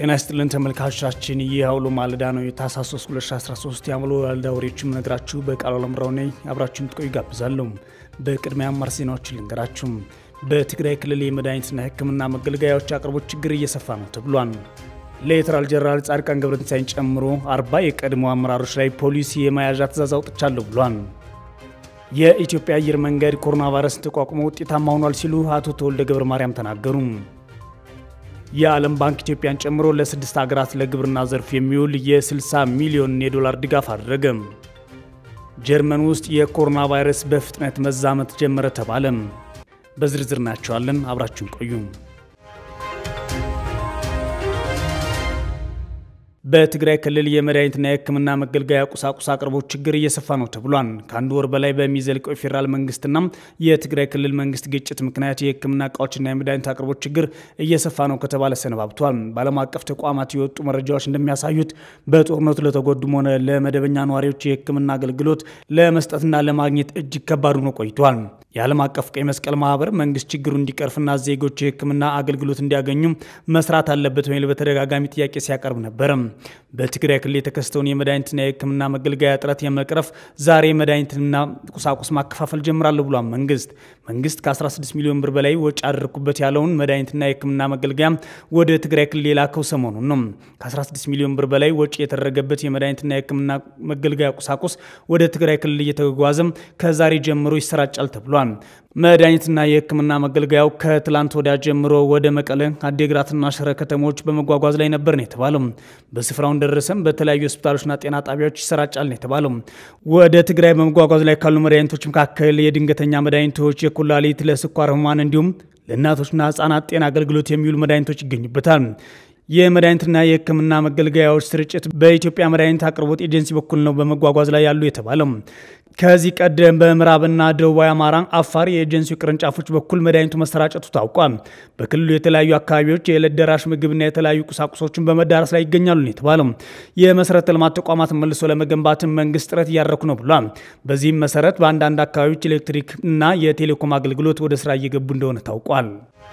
ጤና ይስጥልን ተመልካቾቻችን፣ ይህ አውሎ ማለዳ ነው። የታህሳስ 3 2013 የአውሎ ማለዳ ወሬዎችን ነግራችሁ በቃሉ አለምራው ነኝ። አብራችሁን ትቆዩ ጋብዛለሁ። በቅድሚያ አማር ዜናዎችን ልንገራችሁ። በትግራይ ክልል የመድኃኒትና ሕክምና መገልገያዎች አቅርቦት ችግር እየሰፋ ነው ተብሏል። ሌተናል ጀነራል ጻድቃን ገብረትንሳኤን ጨምሮ አርባ የቀድሞ አመራሮች ላይ ፖሊስ የመያዣ ትዕዛዝ አውጥቻለሁ ብሏል። የኢትዮጵያ አየር መንገድ ኮሮና ቫይረስን ተቋቁሞ ውጤታማ ሆኗል ሲሉ አቶ ተወልደ ገብረ ማርያም ተናገሩ። የዓለም ባንክ ኢትዮጵያን ጨምሮ ለስድስት ሀገራት ለግብርና ዘርፍ የሚውል የ60 ሚሊዮን የዶላር ድጋፍ አደረገ። ጀርመን ውስጥ የኮሮና ቫይረስ በፍጥነት መዛመት ጀመረ ተባለም። በዝርዝር እናያቸዋለን። አብራችሁን ቆዩ። በትግራይ ክልል የመድኃኒትና የሕክምና መገልገያ ቁሳቁስ አቅርቦት ችግር እየሰፋ ነው ተብሏል። ከአንድ ወር በላይ በሚዘልቀው የፌዴራል መንግስትና የትግራይ ክልል መንግስት ግጭት ምክንያት የሕክምና እቃዎችና የመድኃኒት አቅርቦት ችግር እየሰፋ ነው ከተባለ ሰነባብቷል። በዓለም አቀፍ ተቋማት የወጡ መረጃዎች እንደሚያሳዩት በጦርነቱ ለተጎዱም ሆነ ለመደበኛ ነዋሪዎች የሕክምና አገልግሎት ለመስጠትና ለማግኘት እጅግ ከባድ ሆኖ ቆይቷል። የዓለም አቀፍ ቀይ መስቀል ማህበር መንግስት ችግሩ እንዲቀርፍና ዜጎች የሕክምና አገልግሎት እንዲያገኙ መስራት አለበት በሚል በተደጋጋሚ ጥያቄ ሲያቀርብ ነበረ። በትግራይ ክልል የተከሰተውን የመድኃኒትና የሕክምና መገልገያ እጥረት የመቅረፍ ዛሬ መድኃኒትና ቁሳቁስ ማከፋፈል ጀምራለሁ ብሏል። መንግስት መንግስት ከ16 ሚሊዮን ብር በላይ ወጪ አደረግኩበት ያለውን መድኃኒትና የሕክምና መገልገያ ወደ ትግራይ ክልል የላከው ሰሞኑን ነው። ከ16 ሚሊዮን ብር በላይ ወጪ የተደረገበት የመድኃኒትና የሕክምና መገልገያ ቁሳቁስ ወደ ትግራይ ክልል እየተጓጓዘም ከዛሬ ጀምሮ ይሰራጫል ተብሏል። መድኃኒትና የሕክምና መገልገያው ከትላንት ወዲያ ጀምሮ ወደ መቀለ፣ አዴግራትና ሽረ ከተሞች በመጓጓዝ ላይ ነበር ነው የተባለው። በስፍራው እንደደረሰም በተለያዩ ሆስፒታሎችና ጤና ጣቢያዎች ይሰራጫል ነው የተባለው። ወደ ትግራይ በመጓጓዝ ላይ ካሉ መድኃኒቶች መካከል የድንገተኛ መድኃኒቶች፣ የኩላሊት፣ ለስኳር ህሙማን እንዲሁም ለእናቶችና ህጻናት ጤና አገልግሎት የሚውሉ መድኃኒቶች ይገኙበታል። የመድኃኒትና የሕክምና መገልገያዎች ስርጭት በኢትዮጵያ መድኃኒት አቅርቦት ኤጀንሲ በኩል ነው በመጓጓዝ ላይ ያሉ የተባለው። ከዚህ ቀደም በምዕራብና ደቡባዊ አማራ፣ አፋር የኤጀንሲው ቅርንጫፎች በኩል መድኃኒቱ መሰራጨቱ ታውቋል። በክልሉ የተለያዩ አካባቢዎች የዕለት ደራሽ ምግብና የተለያዩ ቁሳቁሶችን በመዳረስ ላይ ይገኛሉ ነው የተባለው። የመሰረተ ልማት ተቋማትን መልሶ ለመገንባትን መንግስት ጥረት እያደረኩ ነው ብሏል። በዚህም መሰረት በአንዳንድ አካባቢዎች ኤሌክትሪክ እና የቴሌኮም አገልግሎት ወደ ስራ እየገቡ እንደሆነ ታውቋል።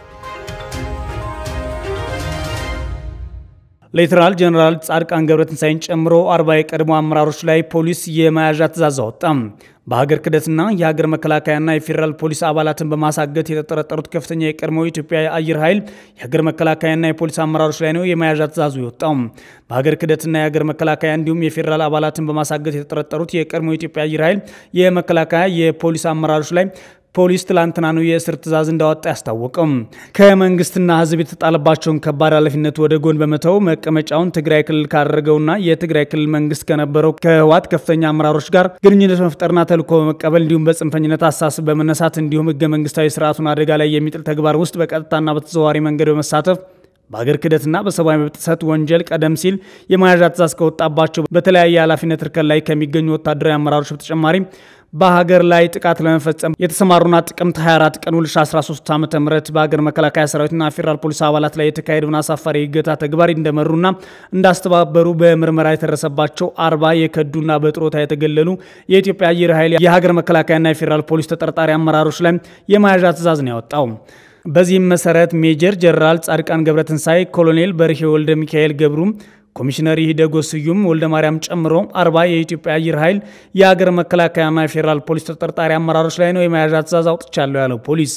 ሌተናል ጀነራል ጻድቃን ገብረትንሳኤን ጨምሮ አርባ የቀድሞ አመራሮች ላይ ፖሊስ የመያዣ ትዕዛዝ አወጣ። በሀገር ክህደትና የሀገር መከላከያና የፌዴራል ፖሊስ አባላትን በማሳገት የተጠረጠሩት ከፍተኛ የቀድሞ የኢትዮጵያ አየር ኃይል የሀገር መከላከያና የፖሊስ አመራሮች ላይ ነው የመያዣ ትዕዛዙ የወጣው። በሀገር ክህደትና የሀገር መከላከያ እንዲሁም የፌዴራል አባላትን በማሳገት የተጠረጠሩት የቀድሞ የኢትዮጵያ አየር ኃይል የመከላከያ የፖሊስ አመራሮች ላይ ፖሊስ ትላንትና ነው የእስር ትዕዛዝ እንዳወጣ ያስታወቀው። ከመንግስትና ሕዝብ የተጣለባቸውን ከባድ ኃላፊነት ወደ ጎን በመተው መቀመጫውን ትግራይ ክልል ካደረገውና የትግራይ ክልል መንግስት ከነበረው ከህወሓት ከፍተኛ አመራሮች ጋር ግንኙነት መፍጠርና ተልዕኮ በመቀበል እንዲሁም በጽንፈኝነት አሳስብ በመነሳት እንዲሁም ህገ መንግስታዊ ስርዓቱን አደጋ ላይ የሚጥል ተግባር ውስጥ በቀጥታና በተዘዋዋሪ መንገድ በመሳተፍ በሀገር ክህደትና በሰብአዊ መብት ጥሰት ወንጀል ቀደም ሲል የመያዣ ትዕዛዝ ከወጣባቸው በተለያየ ኃላፊነት እርከን ላይ ከሚገኙ ወታደራዊ አመራሮች በተጨማሪ በሀገር ላይ ጥቃት ለመፈጸም የተሰማሩና ጥቅምት 24 ቀን 2013 ዓ ም በሀገር መከላከያ ሰራዊትና ፌዴራል ፖሊስ አባላት ላይ የተካሄደውን አሳፋሪ የእገታ ተግባር እንደመሩና እንዳስተባበሩ በምርመራ የተደረሰባቸው አርባ የከዱና በጥሮታ የተገለሉ የኢትዮጵያ አየር ኃይል የሀገር መከላከያና የፌዴራል ፖሊስ ተጠርጣሪ አመራሮች ላይ የመያዣ ትዕዛዝ ነው ያወጣው። በዚህም መሰረት ሜጀር ጀነራል ጻድቃን ገብረትንሳኤ፣ ኮሎኔል በርሄ ወልደ ሚካኤል ገብሩ ኮሚሽነር ይሂደጎ ስዩም ወልደ ማርያም ጨምሮ አርባ የኢትዮጵያ አየር ኃይል የሀገር መከላከያና የፌዴራል ፖሊስ ተጠርጣሪ አመራሮች ላይ ነው የመያዣ ትዕዛዝ አውጥቻለሁ ያለው ፖሊስ።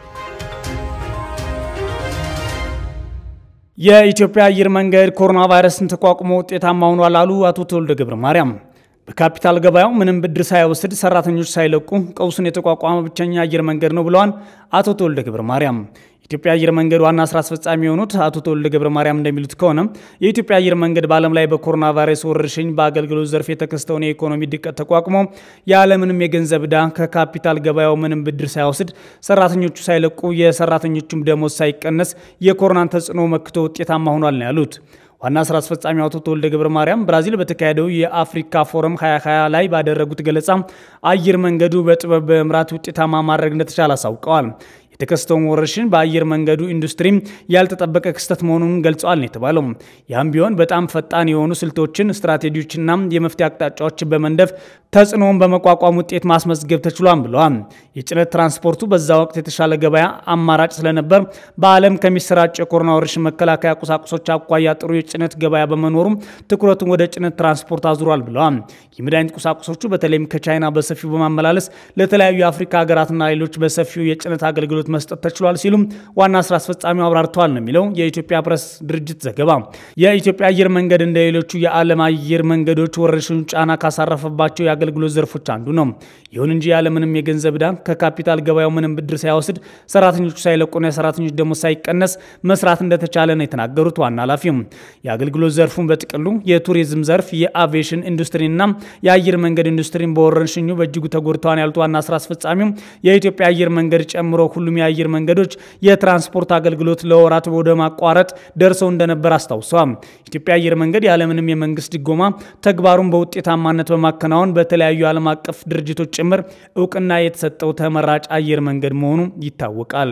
የኢትዮጵያ አየር መንገድ ኮሮና ቫይረስን ተቋቁሞ ውጤታማ ሆኗል አሉ አቶ ተወልደ ገብረ ማርያም። በካፒታል ገበያው ምንም ብድር ሳይወስድ ሰራተኞች ሳይለቁ ቀውሱን የተቋቋመ ብቸኛ አየር መንገድ ነው ብለዋል አቶ ተወልደ ገብረ ማርያም። የኢትዮጵያ አየር መንገድ ዋና ስራ አስፈጻሚ የሆኑት አቶ ተወልደ ገብረ ማርያም እንደሚሉት ከሆነ የኢትዮጵያ አየር መንገድ በዓለም ላይ በኮሮና ቫይረስ ወረርሽኝ በአገልግሎት ዘርፍ የተከሰተውን የኢኮኖሚ ድቀት ተቋቁሞ ያለምንም የገንዘብ ዕዳ ከካፒታል ገበያው ምንም ብድር ሳይወስድ ሰራተኞቹ ሳይለቁ የሰራተኞቹም ደሞዝ ሳይቀነስ የኮሮናን ተጽዕኖ መክቶ ውጤታማ ሆኗል ነው ያሉት። ዋና ስራ አስፈጻሚ አቶ ተወልደ ገብረ ማርያም ብራዚል በተካሄደው የአፍሪካ ፎረም 2020 ላይ ባደረጉት ገለጻ አየር መንገዱ በጥበብ በመምራት ውጤታማ ማድረግ እንደተቻለ አሳውቀዋል። የተከሰተውን ወረርሽኝ በአየር መንገዱ ኢንዱስትሪ ያልተጠበቀ ክስተት መሆኑን ገልጸዋል ነው የተባለው። ያም ቢሆን በጣም ፈጣን የሆኑ ስልቶችን፣ ስትራቴጂዎችና የመፍትሄ አቅጣጫዎችን በመንደፍ ተጽዕኖውን በመቋቋም ውጤት ማስመዝገብ ተችሏል ብለዋል። የጭነት ትራንስፖርቱ በዛ ወቅት የተሻለ ገበያ አማራጭ ስለነበር በዓለም ከሚሰራጭ የኮሮና ወረርሽኝ መከላከያ ቁሳቁሶች አኳያ ጥሩ የጭነት ገበያ በመኖሩ ትኩረቱን ወደ ጭነት ትራንስፖርት አዙሯል ብለዋል። የመድኃኒት ቁሳቁሶቹ በተለይም ከቻይና በሰፊው በማመላለስ ለተለያዩ የአፍሪካ ሀገራትና ሌሎች በሰፊው የጭነት አገልግሎት መስጠት ተችሏል ሲሉም ዋና ስራ አስፈጻሚው አብራርተዋል ነው የሚለው የኢትዮጵያ ፕሬስ ድርጅት ዘገባ። የኢትዮጵያ አየር መንገድ እንደ ሌሎቹ የዓለም አየር መንገዶች ወረርሽኙ ጫና ካሳረፈባቸው የአገልግሎት ዘርፎች አንዱ ነው። ይሁን እንጂ ያለምንም የገንዘብ ዕዳ ከካፒታል ገበያው ምንም ብድር ሳይወስድ ሰራተኞቹ ሳይለቁና የሰራተኞች ደሞዝ ሳይቀነስ መስራት እንደተቻለ ነው የተናገሩት ዋና ኃላፊው። የአገልግሎት ዘርፉን በጥቅሉ የቱሪዝም ዘርፍ፣ የአቪዬሽን ኢንዱስትሪና የአየር መንገድ ኢንዱስትሪን በወረርሽኙ በእጅጉ ተጎድተዋል ያሉት ዋና ስራ አስፈጻሚው የኢትዮጵያ አየር መንገድ ጨምሮ ሁሉም የአየር መንገዶች የትራንስፖርት አገልግሎት ለወራት ወደ ማቋረጥ ደርሰው እንደነበር አስታውሰዋል። ኢትዮጵያ አየር መንገድ ያለምንም የመንግስት ድጎማ ተግባሩን በውጤታማነት በማከናወን በተለያዩ ዓለም አቀፍ ድርጅቶች ጭምር እውቅና የተሰጠው ተመራጭ አየር መንገድ መሆኑ ይታወቃል።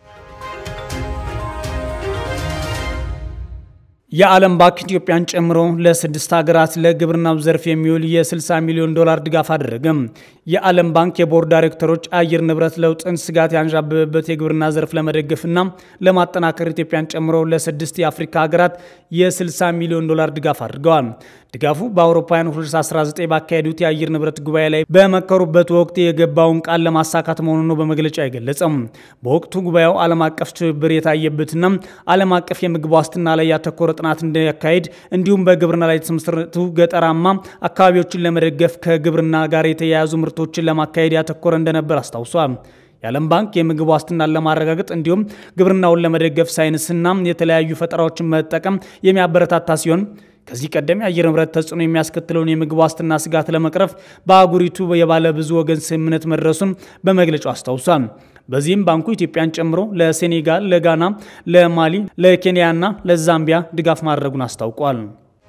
የዓለም ባንክ ኢትዮጵያን ጨምሮ ለስድስት ሀገራት ለግብርናው ዘርፍ የሚውል የ60 ሚሊዮን ዶላር ድጋፍ አደረገም። የዓለም ባንክ የቦርድ ዳይሬክተሮች አየር ንብረት ለውጥን ስጋት ያንዣበበበት የግብርና ዘርፍ ለመደገፍና ለማጠናከር ኢትዮጵያን ጨምሮ ለስድስት የአፍሪካ ሀገራት የ60 ሚሊዮን ዶላር ድጋፍ አድርገዋል። ድጋፉ በአውሮፓውያን 2019 ባካሄዱት የአየር ንብረት ጉባኤ ላይ በመከሩበት ወቅት የገባውን ቃል ለማሳካት መሆኑን ነው በመግለጫ የገለጸም። በወቅቱ ጉባኤው ዓለም አቀፍ ትብብር የታየበትና ዓለም አቀፍ የምግብ ዋስትና ላይ ያተኮረ ጥናት እንዲያካሄድ እንዲሁም በግብርና ላይ የተመሰረቱ ገጠራማ አካባቢዎችን ለመደገፍ ከግብርና ጋር የተያያዙ ምርቶችን ለማካሄድ ያተኮረ እንደነበር አስታውሷል። የዓለም ባንክ የምግብ ዋስትናን ለማረጋገጥ እንዲሁም ግብርናውን ለመደገፍ ሳይንስና የተለያዩ ፈጠራዎችን መጠቀም የሚያበረታታ ሲሆን ከዚህ ቀደም የአየር ንብረት ተጽዕኖ የሚያስከትለውን የምግብ ዋስትና ስጋት ለመቅረፍ በአህጉሪቱ የባለ ብዙ ወገን ስምምነት መድረሱን በመግለጫው አስታውሷል። በዚህም ባንኩ ኢትዮጵያን ጨምሮ ለሴኔጋል፣ ለጋና፣ ለማሊ፣ ለኬንያና ለዛምቢያ ድጋፍ ማድረጉን አስታውቋል።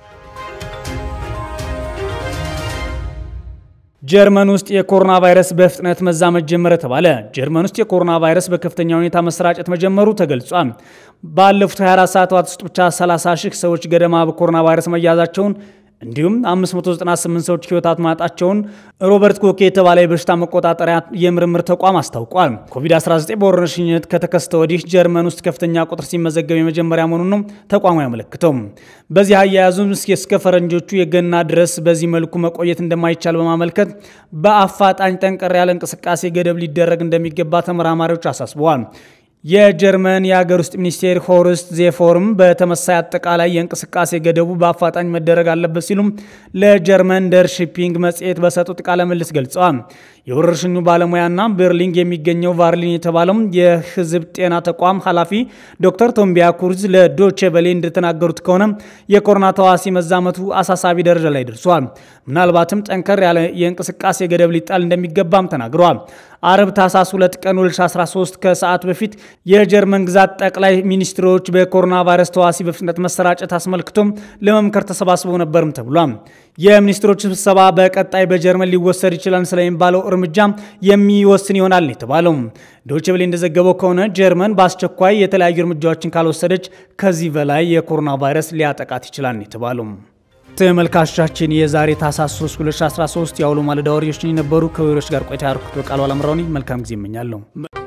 ጀርመን ውስጥ የኮሮና ቫይረስ በፍጥነት መዛመት ጀመረ ተባለ። ጀርመን ውስጥ የኮሮና ቫይረስ በከፍተኛ ሁኔታ መሰራጨት መጀመሩ ተገልጿል። ባለፉት 24 ሰዓታት ውስጥ ብቻ 30 ሺህ ሰዎች ገደማ በኮሮና ቫይረስ መያዛቸውን እንዲሁም 598 ሰዎች ሕይወታት ማጣቸውን ሮበርት ኮኬ የተባለ የበሽታ መቆጣጠሪያ የምርምር ተቋም አስታውቋል። ኮቪድ-19 በወረርሽኝነት ከተከሰተ ወዲህ ጀርመን ውስጥ ከፍተኛ ቁጥር ሲመዘገብ የመጀመሪያ መሆኑን ነው ተቋሙ ያመለክተው። በዚህ አያያዙም እስከ ፈረንጆቹ የገና ድረስ በዚህ መልኩ መቆየት እንደማይቻል በማመልከት በአፋጣኝ ጠንቀር ያለ እንቅስቃሴ ገደብ ሊደረግ እንደሚገባ ተመራማሪዎች አሳስበዋል። የጀርመን የሀገር ውስጥ ሚኒስቴር ሆርስት ዜፎርም በተመሳይ አጠቃላይ የእንቅስቃሴ ገደቡ በአፋጣኝ መደረግ አለበት ሲሉም ለጀርመን ደር ሺፒንግ መጽሔት በሰጡት ቃለ ምልልስ ገልጸዋል። የወረርሽኙ ባለሙያና ቤርሊንግ የሚገኘው ቫርሊን የተባለው የሕዝብ ጤና ተቋም ኃላፊ ዶክተር ቶምቢያ ኩርዝ ለዶቼ ቬለ እንደተናገሩት ከሆነ የኮሮና ተዋሲ መዛመቱ አሳሳቢ ደረጃ ላይ ደርሷል። ምናልባትም ጠንከር ያለ የእንቅስቃሴ ገደብ ሊጣል እንደሚገባም ተናግረዋል። አርብ ታህሳስ 2 ቀን 2013 ከሰዓት በፊት የጀርመን ግዛት ጠቅላይ ሚኒስትሮች በኮሮና ቫይረስ ተዋሲ በፍጥነት መሰራጨት አስመልክቶም ለመምከር ተሰባስበው ነበርም ተብሏል። የሚኒስትሮች ስብሰባ በቀጣይ በጀርመን ሊወሰድ ይችላል ስለሚባለው እርምጃ የሚወስን ይሆናል የተባለው። ዶይቼ ቬለ እንደዘገበው ከሆነ ጀርመን በአስቸኳይ የተለያዩ እርምጃዎችን ካልወሰደች ከዚህ በላይ የኮሮና ቫይረስ ሊያጠቃት ይችላል የተባለው። ተመልካቾቻችን የዛሬ ታህሳስ 3 2013 የአውሎ ማለዳ ወሬዎች የነበሩ ከወሬዎች ጋር ቆይታ ያርኩት በቃሉ አላምራውኒ መልካም ጊዜ እመኛለሁ።